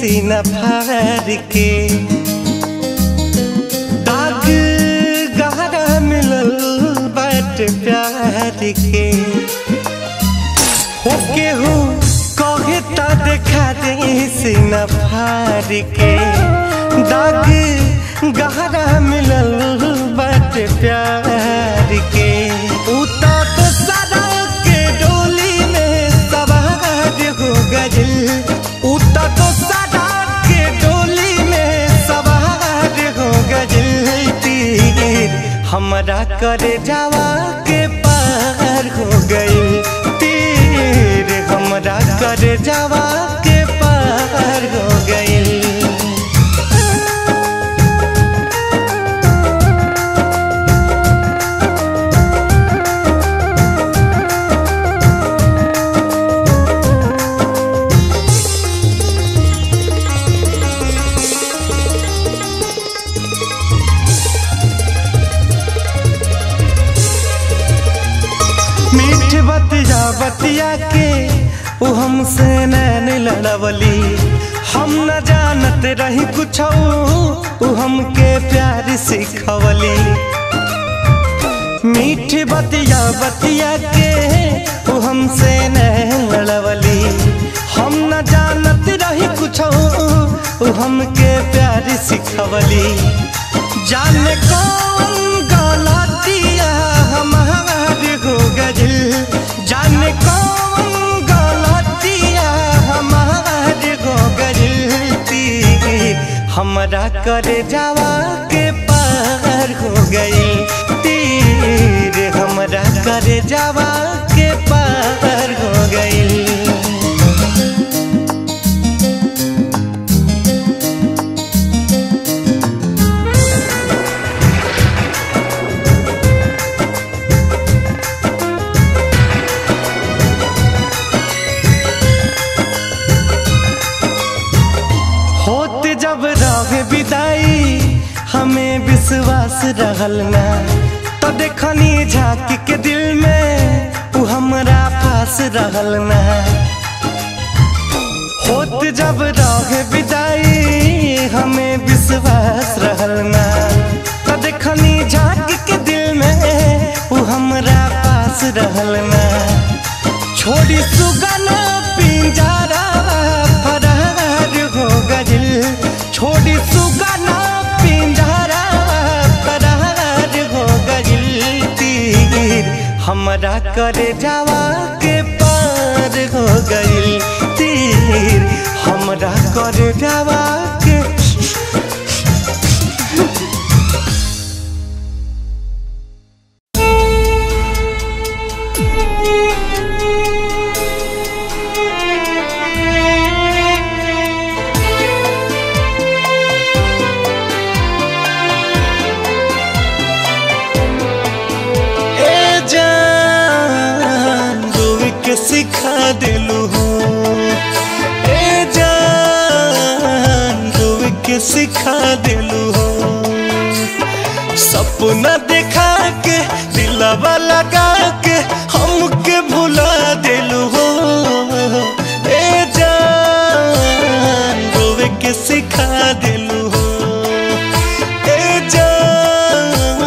सीना फाड़ के दाग गहरा मिलल बाट प्यार के हो केहू कहे त देखा दे सीना फाड़ के दाग गहरा मिलल बाट प्यार के उता तो सदा के डोली में सवार हो गइल उता तो सदा के डोली में सवार हो गइल तीर हमरा करे जावा के पार हो गइल तीर हमरा करे जावा के पार हो गइल मीठ बतिया बतिया के वो हमसे नैन लड़वली हम न जानत रही कुछ वो हमके प्यार सिखवली मीठ बतिया बतिया के वो हमसे नैन लड़वली हम न जानत रही कुछ वो हमके प्यार सिखवली जाने कौन गलतिया हमार हो गइल जाने कौन गलतिया हमार हो गइल तीर हमरा करे जावा के पार हो गइल तीर हमरा करे जावा के पार हो गइल होत जब रहे विदाई हमें विश्वास रहल ना तो देखनी झांक के दिल में उ हमरा पास रहल ना होत जब रहे विदाई हमें विश्वास रहल ना तो देखनी झांक के दिल में उ हमरा पास रहल ना छोड़ी सुगना पिंजरा फरार हो गइल छोड़ी सुगना पिंजरा फरार हो गइल तीर हमरा करे जावा के पार हो गइल तीर हमरा करे जावा के ए जान रोवे के सिखा दिलू हो ए जान रोवे के सिखा दिलू हो सपना देखा के दिलवा लगा के हमके भुला दिलू हो ए जान रोवे के सिखा दिलू हो ए जान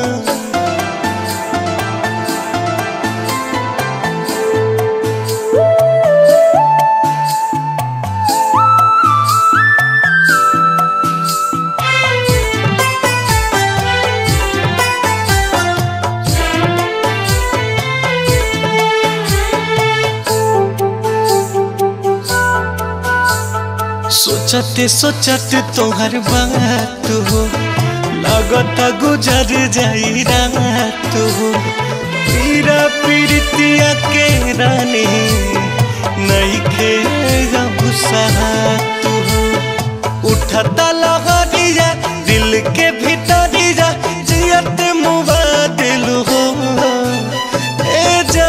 सोचते सोचते तोहर बात हो लगता गुजर जाई रात हो पीरा पीरतिया के रानी नहीं खे साथ हो उठता लहरिया दिल के भीतरिया जियत मुबा दिल हो ए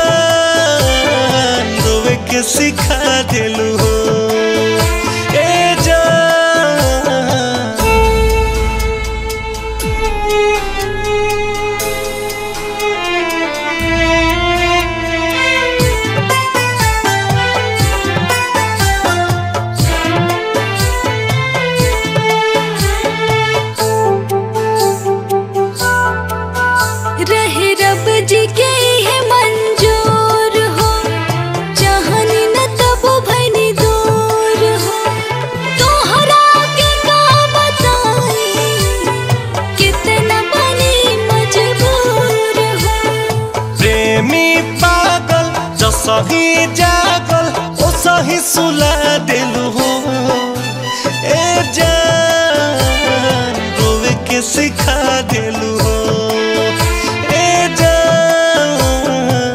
जान रोवे के सिखा दिल हो ए जान सही जागल ओ सही सुला दिलू हो ए जान रोवे के सिखा दिलू हो ए जान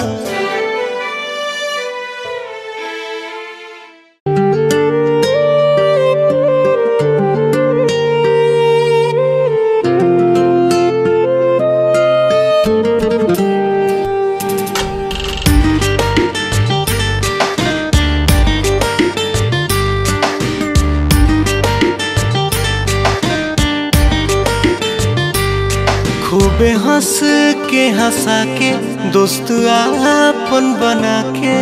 खूबे हंस के हंसा के दोस्त आपन बना के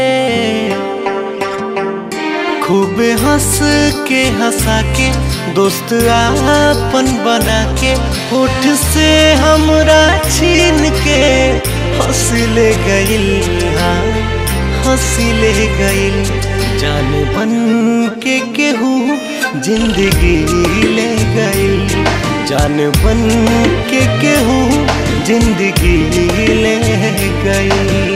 खूबे हंस के हंसा के दोस्त आपन बना के होठ से हमरा छीन के हंस ले गइल हाँ हंस ले गइल जान बन के केहू जिंदगी ले गइल जान बन के केहू जिंदगी ले गई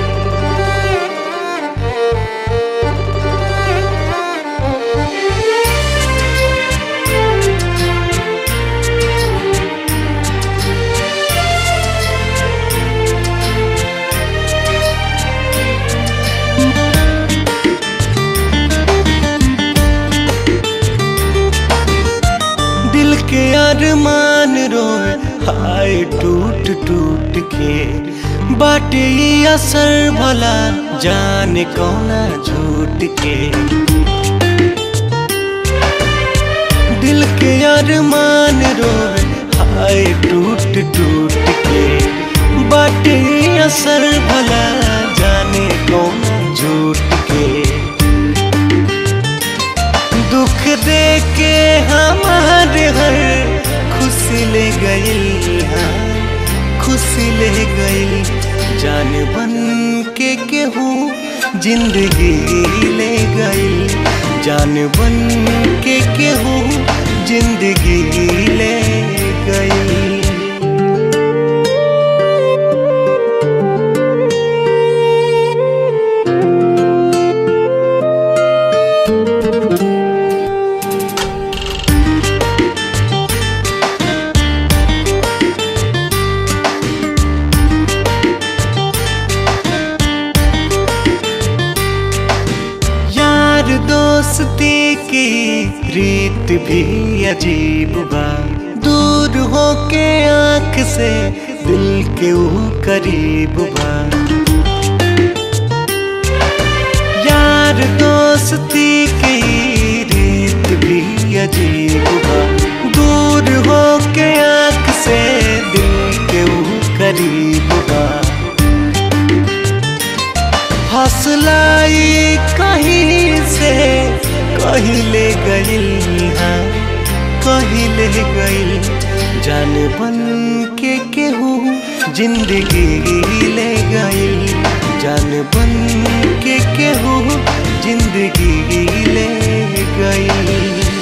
दिल के अरमान रोए हाय टूट टूट के बाटे ये असर भला जाने कौना झूठ के दिल के अरमान रोए हाय टूट टूट के बाटे ये असर भला जाने कौना झूठ के दुख दे के हमारे हर खुशी ले गई हाँ खुशी ले गई जान बन के केहू जिंदगी ले गई जान बन के केहू जिंदगी ले गई यार दोस्ती की रीत भी अजीब बा दूर हो के आंख से दिल के ऊ करीब बा यार दोस्ती की रीत भी अजीब बा दूर हो के आंख से दिल के ऊ करीब बा हौसलाई कहीं से कहीं ले गई हाँ कहीं ले गई जान बन के केहू जिंदगी ले गई जान बन के केहू जिंदगी ले गई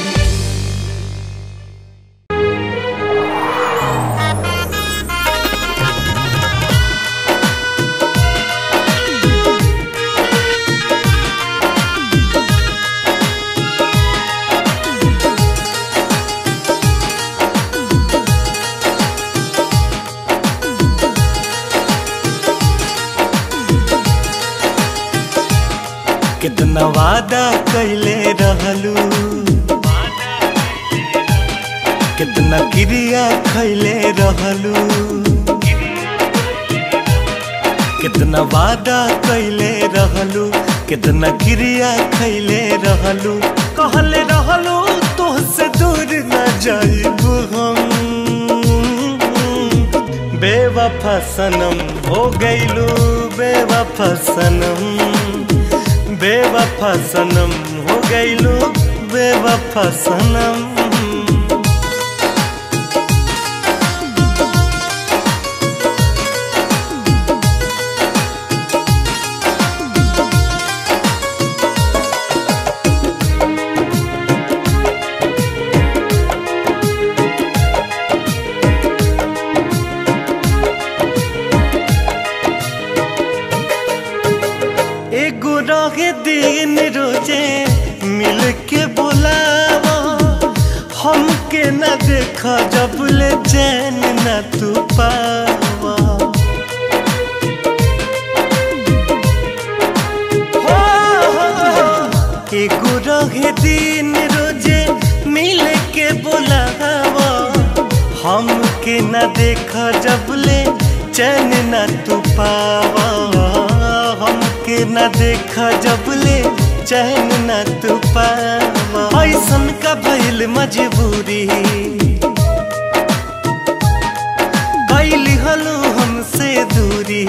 कितना वादा कैले रहलू कितना क्रिया खैले रहलू कितना वादा कैले रहलू कितना क्रिया खैले रहलू कहले रहलू तुहसे दूर न जाइब हम बेवफा सनम हो गईलू बेवफा सनम बेवफा सनम हो गईलू बेवफा सनम पावा एगो रहे दिन रोजे मिल के बोलावा हमके न देखा जबले चैन न तू पावा हमके न देखा जबले चैन न तू पावा ऐसन का भइल मजबूरी कैली हलो हमसे दूरी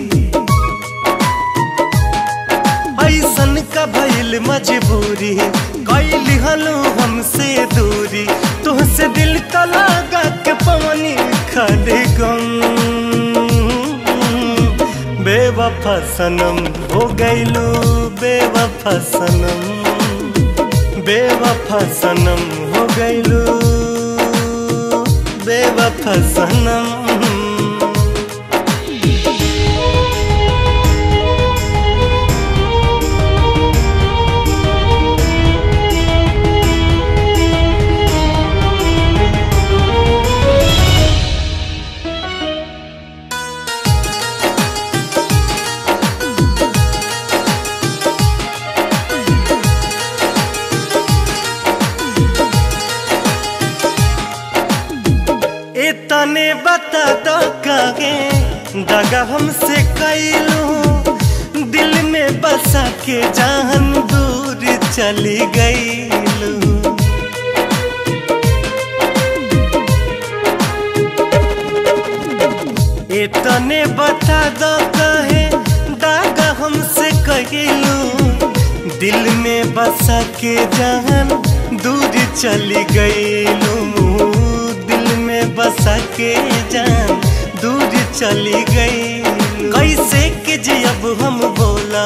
ऐसन का भइल मजबूरी कैली हलो हमसे दूरी तुहसे दिल का लगा के पवनी खड़े गम बेवफा सनम हो गइलू बेवफा सनम बेवफा सनम हो गइलू बेवफा सनम इतने बता दो कागे दगा हमसे कैलू दिल में बसा के जान दूर चली गईलू इतने बता दो कहे दागा हमसे कैलू दिल में बसा के जान दूर चली गईलू दिल में बसा के जान दूर चली गई कैसे के जी अब हम बोला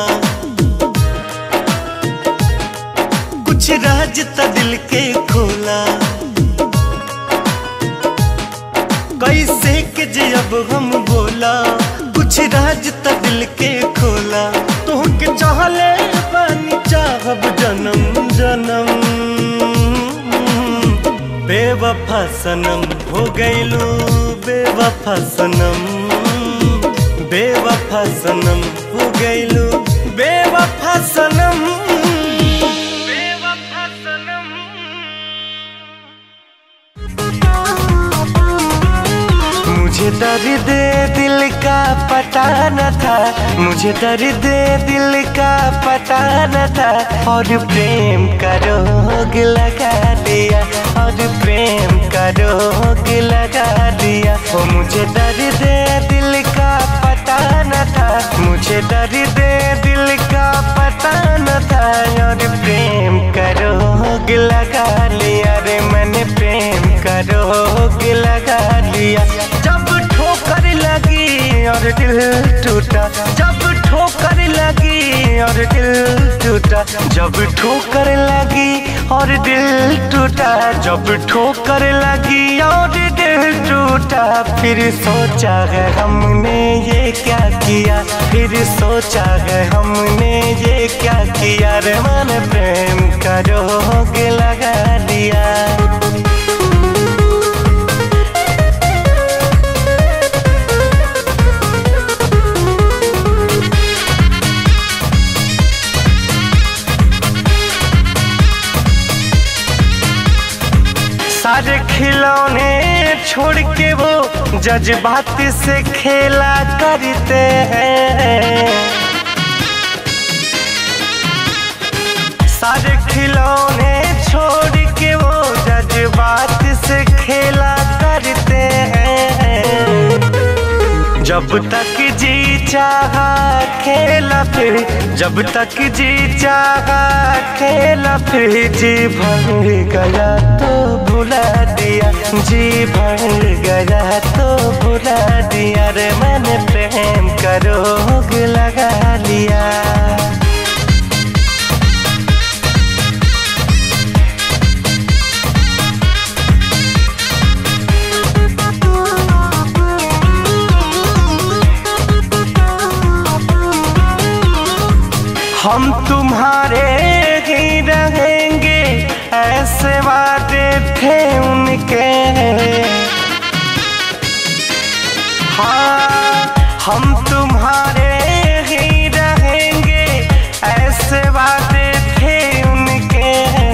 कुछ राज त दिल के खोला कैसे के जी अब हम बोला कुछ राज त दिल के खोला तो के चाहले पानी चाहब जन्म जन्म बेवफा सनम हो गइलू बेवफा सनम बेवफा सनम हो गइलू बेवफा सनम बेवफा सनम मुझे दर्द दिल का पता न था मुझे दर्द दिल का पता न था और प्रेम का रोग लगा दिया और प्रेम का रोग लगा दिया वो मुझे दर्द दिल का पता न था मुझे दर्द दिल का पता न था और प्रेम का रोग लगा लिया रे मैंने प्रेम का रोग लगा लिया जब ठोकर लगी और दिल टूटा जब ठोकर लगी और दिल टूटा जब ठोकर लगी और दिल टूटा जब ठोकर लगी और दिल टूटा फिर सोचा है हमने ये क्या किया फिर सोचा है हमने ये क्या किया रे मन प्रेम का रोग लगा दिया सारे खिलौने छोड़ के वो जज्बात से खेला करते हैं सारे खिलौने छोड़ के वो जज्बात से खेला करते हैं जब तक जी चाहा खेला फिर जब तक जी चाहा खेला फिर जी भर गया तो भुला दिया जी भर गया तो भुला दिया रे मैंने प्रेम का रोग लगा लिया हम तुम्हारे ही रहेंगे ऐसे वादे थे उनके हाँ हम तुम्हारे ही रहेंगे ऐसे वादे थे उनके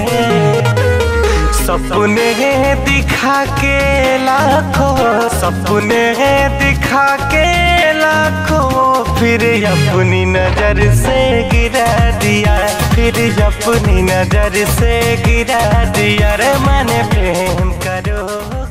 सपने दिखा के लाखों सपने दिखा के लाखों फिर अपनी नजर से गिरा दिया फिर अपनी नजर से गिरा दिया रे मैंने प्रेम करो